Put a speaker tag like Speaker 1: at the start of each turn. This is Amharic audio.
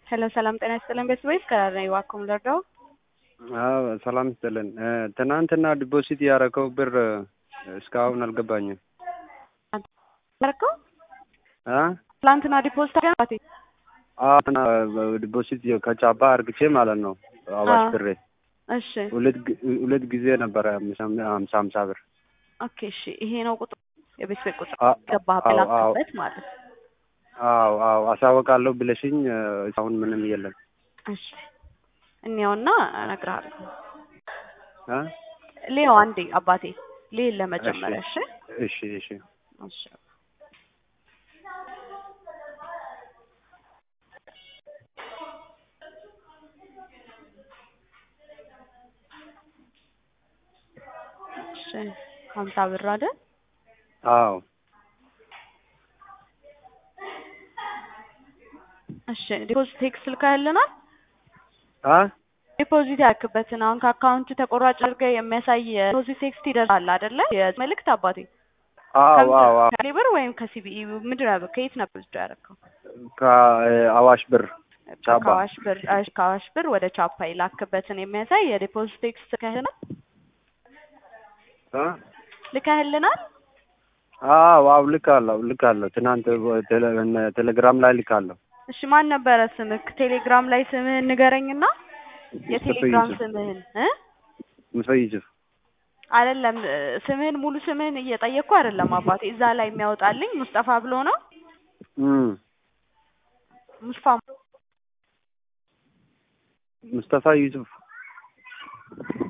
Speaker 1: ሄሎ ሰላም ጤና ይስጥልን ቤተሰቦች ከራራ ዋኩም ልርዳው?
Speaker 2: አዎ ሰላም ይስጥልን። ትናንትና ዲፖዚት ያደረገው ብር እስካሁን አልገባኝም።
Speaker 1: ያደረገው
Speaker 2: አ
Speaker 1: ትላንትና ዲፖዚት አገባቴ
Speaker 2: አና ዲፖዚት ከጫባ አርግቼ ማለት ነው አዋሽ ብሬ
Speaker 1: እሺ
Speaker 2: ሁለት ግ- ሁለት ጊዜ ነበረ ሀምሳ ሀምሳ ብር
Speaker 1: ኦኬ እሺ ይሄ ነው ቁጥሩ የቤት ቤት ቁጥር
Speaker 2: አ-
Speaker 1: ገባህ
Speaker 2: አዎ አዎ
Speaker 1: በላክበት ማለት ነው።
Speaker 2: አዎ አዎ አሳወቃለሁ ብለሽኝ አሁን ምንም የለም
Speaker 1: እሺ እኔውና እነግርሃለሁ።
Speaker 2: አ
Speaker 1: ሌው አንዴ አባቴ ሌል ለመጀመሪያ እሺ
Speaker 2: እሺ እሺ
Speaker 1: እሺ እሺ ሀምሳ ብር አይደል?
Speaker 2: አዎ
Speaker 1: እሺ ዲፖዚት ቴክስት ልካህልናል?
Speaker 2: አ
Speaker 1: ዲፖዚት ያክበትን አሁን ከአካውንት ተቆራጭ አድርገህ የሚያሳይ ዲፖዚት ቴክስት ይደርሳል አይደለ? የመልእክት አባቴ
Speaker 2: አዎ አዎ አዎ
Speaker 1: ከሌብር ወይም ከሲቢኢ ምንድን ነው ከየት ነበር ልጅ ያደረገው?
Speaker 2: ከአዋሽ ብር ቻባ
Speaker 1: ከአዋሽ ብር እሺ፣ ከአዋሽ ብር ወደ ቻፓ የላክበትን የሚያሳይ የዲፖዚት ቴክስት ልከህልናል
Speaker 2: አ
Speaker 1: ልከህልናል?
Speaker 2: አዎ አዎ ልካለሁ ልካለሁ ትናንት ቴሌ- ቴሌግራም ላይ ልካለሁ
Speaker 1: እሺ ማን ነበረ ስምህ? ቴሌግራም ላይ ስምህን ንገረኝና የቴሌግራም
Speaker 2: ዩሱፍ
Speaker 1: ስምህን እ
Speaker 2: ሙሳ ዩሱፍ
Speaker 1: አይደለም እ፣ ስምህን ሙሉ ስምህን እየጠየቅኩ አይደለም አባቴ። እዛ ላይ የሚያወጣልኝ ሙስጠፋ ብሎ ነው።
Speaker 2: እም
Speaker 1: ሙስፋ
Speaker 2: ሙስጠፋ ዩሱፍ